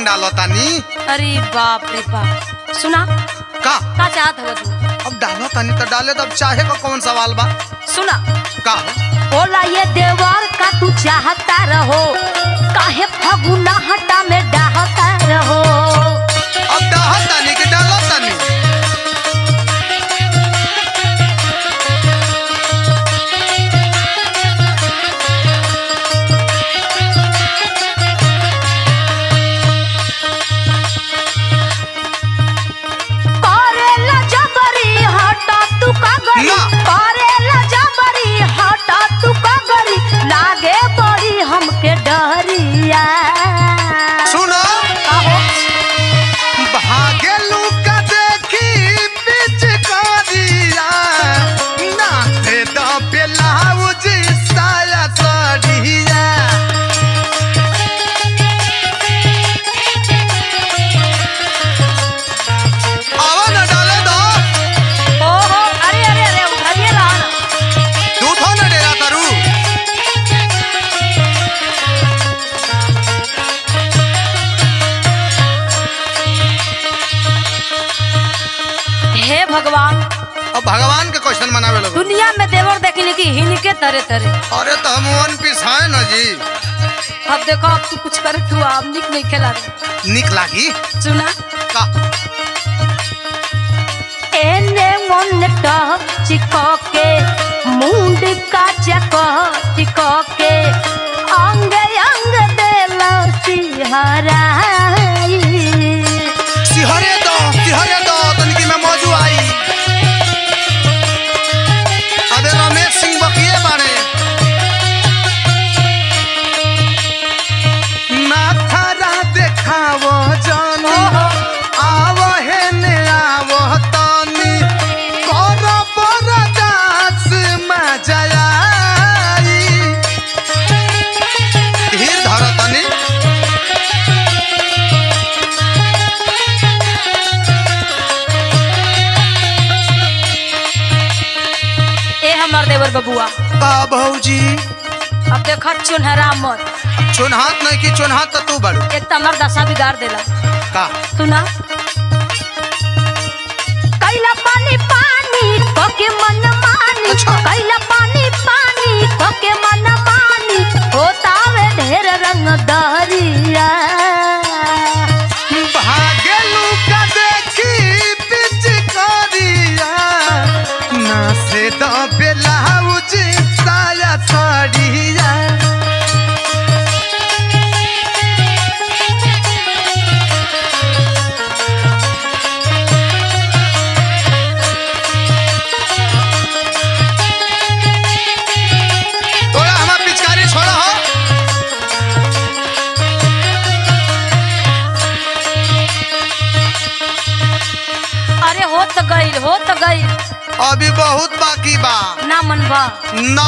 रंग डालो तानी अरे बाप रे बाप सुना का का चाहत हव तू अब डालो तानी तो डाले तब चाहे को कौन सवाल बा सुना का हो? बोला ये देवर का तू चाहता रहो काहे फगुना हटा में डाहता रहो अब डाहो तानी कि डालो तानी करेला जबरी हटा तू का गरी ना। करेला जबरी हटा तू का गरी लागे बड़ी हमके डरिया सुनो आहो भागे लुका देखी बीच करिया नाचे द ब्लाउज साया सड़िया आवा ना डाले दो ओहो अरे अरे अरे उठाइए रहा ना तू थो ना डेरा करू हे भगवान अब भगवान के क्वेश्चन मनावे लगो दुनिया में देवर देखने की हिनके तरह तरह अरे तो हम वन पीस है ना जी अब देखो अब तू कुछ करे तू आप निक नहीं खेला रे निक लागी सुना का एने मन चिको के मुंड का चको चिको के अंग अंग देला सिहराई सिहरे दो सिहरे दो तनिकी में मौजू आई अबे रमेश सिंह बकिए बारे नाथरा देखावो जानी ओहो। आवो हे ने आवो तनी कर बरदास मजाई धीर धर तनी ए हमर देवर बबुआ का भौजी अब देखो चुनहरा मत चुनहात नहीं की चुनहात तो तू बड़ू एक तो हमर दशा बिगाड़ देला का सुना कैला पानी पानी कोके मन मानी अच्छा। कैला पानी पानी कोके मन मानी होतावे ढेर रंग दरिया भागेलू का देखी पिच करिया ना से द ब्लाउज साया साड़िया तोरा हमार पिचकारी छोड़ा हो अरे हो तो गई हो तो गई अभी बहुत बाकी बा ना मनवा ना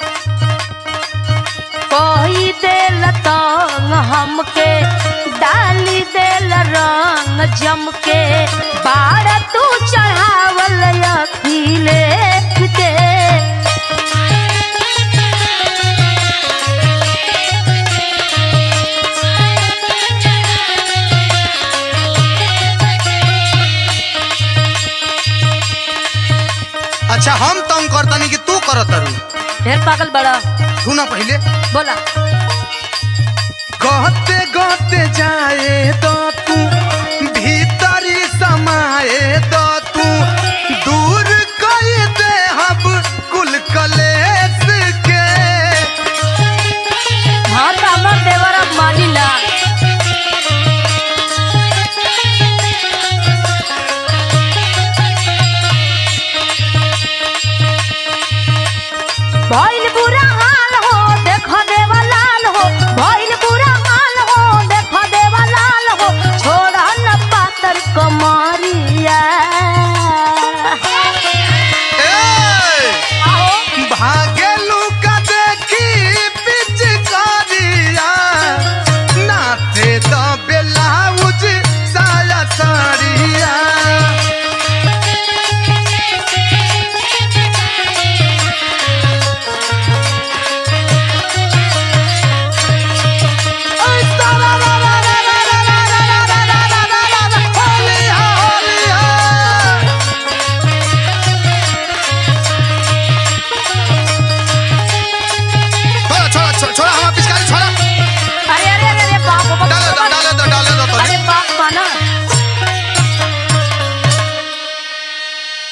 कोई देल तंग हमके डाली देल रंग जम के बाड़ तू चढ़ावल अखिले के अच्छा हम तंग करतनी कि तू करत रू ढेर पागल बड़ा तू ना पहले बोला गहते गहते जाए तो तू भीतरी समाए तो तू दूर कर दे हम कुल कलेस के हाँ तो हमर देवर अब मानी ला भइल बुरा हाल हो देखो देवा लाल हो भइल बुरा हाल हो देखो देवा लाल हो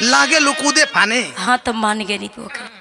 लागे लुकूदे फाने हाँ तो मान गेली तो ओके